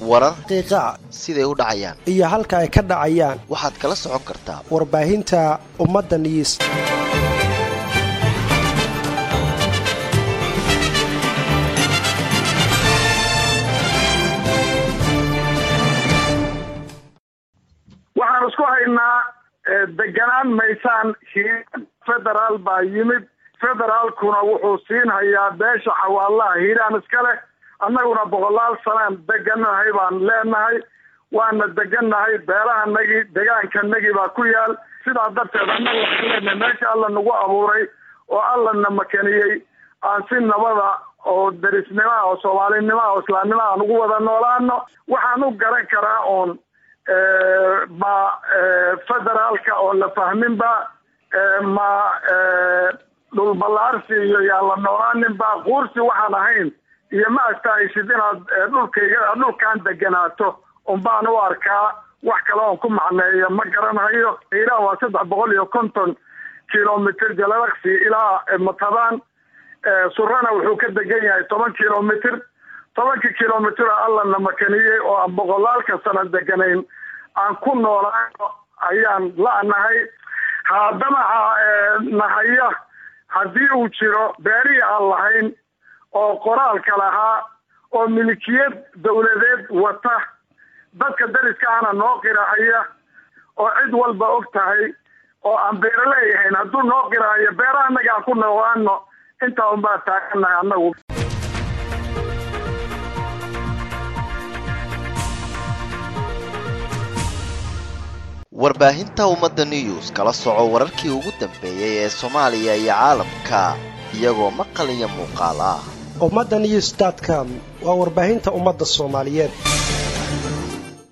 warar qiiqa siday u dhacayaan iyo halka ay ka dhacayaan waxaad kala socon kartaa warbaahinta ummadda news waxaan isku haynaa deganaan maysaan hiiraan federaal baa yimid federaalkuna wuxuu siinhayaa beesha xawaalaha hiiraan iska leh annaguna boqolaal sanaan deganahay baan leenahay waana degannahay beelahanagii degaankanagii baa ku yaal sidaa darteed annaga waxaan leenahay meesha alla nagu abuuray oo allana makaniyey aan si nabada oo derisnimaa oo soomaalinimaa oo islaamnimaa aan ugu wada noolaano waxaan u garan karaa oon ma federaalka oo la fahminba ma dhulballaarsi iyo yaan la noolaaninba quursi waxaan ahayn iyo ma astahaysid inaad dhulkayga dhulkaan deganaato unbaan u arkaa wax kale oon ku macneeyo ma garanhayo hiiraan waa saddex boqol iyo konton kilomitr jalalaqsi ilaa matadaan surana wuxuu ka degan yahay toban kilomitr tobankii kilomitr allana makaniyey oo aan boqolaalka sano deganayn aan ku noolaano ayaan la-nahay haddana nahaya haddii uu jiro beerihii aan lahayn oo qoraalka lahaa oo milikiyad dawladeed wata dadka dariska ana noo qirahaya oo cid walba og tahay oo aan beero leeyahayn hadduu noo qirahayo beerahanaga aan ku noolaano intaa unbaa taaganahay annagu warbaahinta ummadda news kala soco wararkii ugu dambeeyey ee soomaaliya iyo caalamka iyagoo maqal iyo muuqaal ah ummadda news com waa warbaahinta ummadda soomaaliyeed